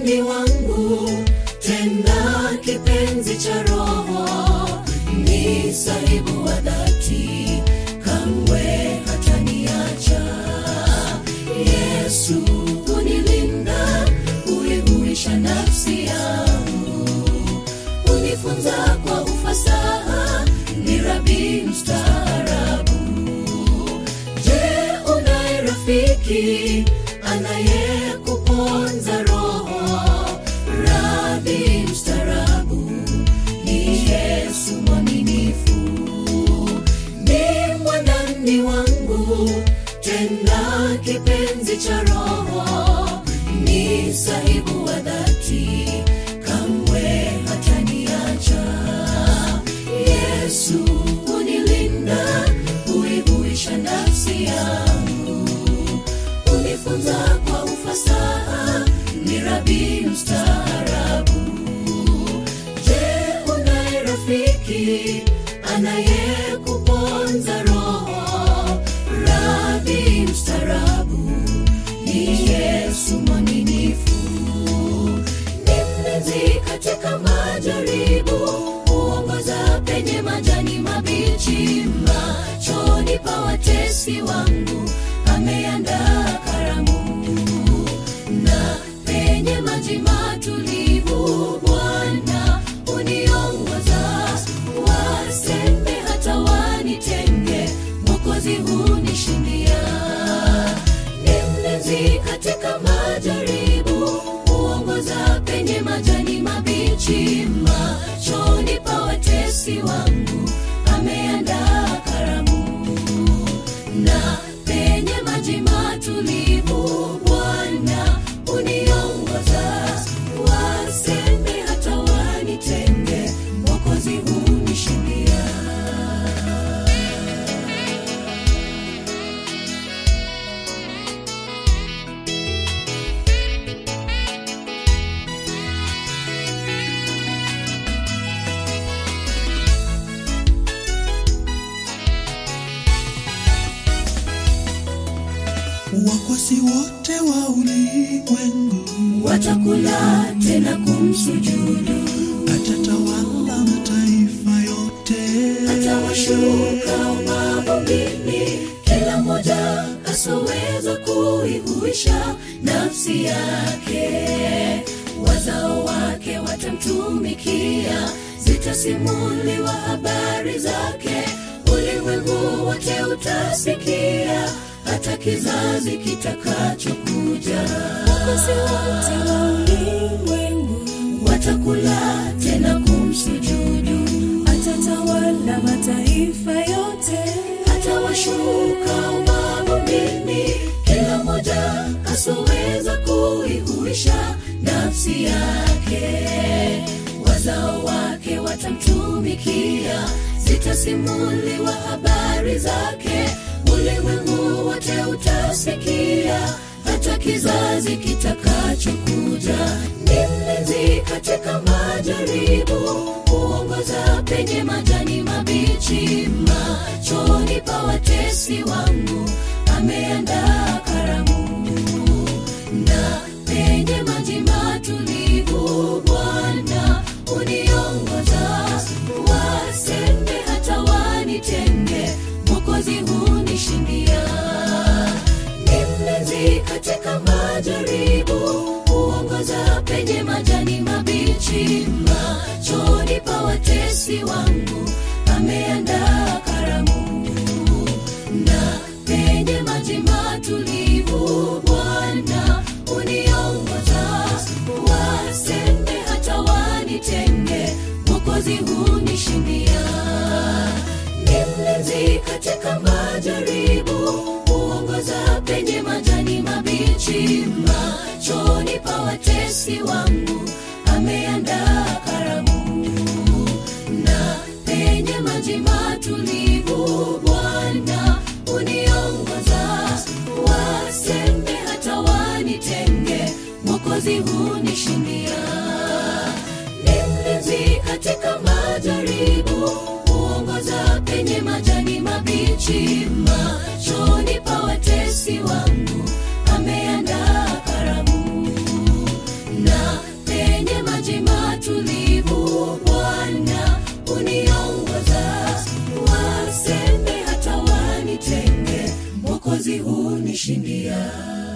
mwanani wangu tena kipenzi cha roho ni sahibu wa dhati kamwe hataniacha yesu unilinda uihuisha nafsi yangu unifunza kwa ufasaha ni rabi mstaarabu je unaye rafiki anayekuponza roho radhi mstarabu ni yesu mwaminifu ni mwanani wangu tena kipenzi cha roho ni sahibu wa dhati kamwe hataniacha yesu unilinda uihuisha nafsi yangu unifunza kwa ufasaha ni rabi mstaarabu je unaye rafiki anayekuponza roho radhi mstaarabu ni yesu mwaminifu ni mlinzi katika majaribu huongoza penye majani mabichi machoni pa watesi wangu ameandaa karamu na penye maji matulivu bwana uniongoza waseme hata wanitenge mokozi hunishindia ni mlinzi katika majaribu huongoza penye majani mabichi machoni pa watesi wangu ameandaa karamu na penye maji matulivu bwana uniongoza waseme hata wanitenge mokozi hunishindia wakwasi wote wa ulimwengu watakula tena kumsujudu atatawala mataifa yote atawashuka mavumbini kila mmoja asoweza kuihuisha nafsi yake wazao wake watamtumikia zitasimuliwa habari zake ulimwengu wote utasikia hata kizazi kitakachokuja Wakosi wote wa ulimwengu watakula tena kumsujudu atatawala mataifa yote atawashuka mavumbini kila mmoja asoweza kuihuisha nafsi yake wazao wake watamtumikia zitasimuliwa habari zake ulimwengu wote utasikia hata kizazi kitakachokuja ni mlinzi katika majaribu huongoza penye majani mabichi machoni pa watesi wangu ameandaa karamu na penye maji matulivu bwana uniongoza waseme hata wanitenge mokozi hunishindia ni mlinzi katika majaribu huongoza penye majani mabichi machoni pa watesi wangu ameandaa karamu na penye maji matulivu bwana uniongoza waseme hata wanitenge mokozi hunishindia ni mlinzi katika majaribu huongoza penye majani mabichi machoni pa watesi wangu ameandaa karamu na penye maji matulivu bwana uniongoza waseme hata wanitenge mokozi hunishindia ni mlinzi katika majaribu huongoza penye majani mabichi machoni pa watesi wangu ameandaa karamu na machozi hunishindia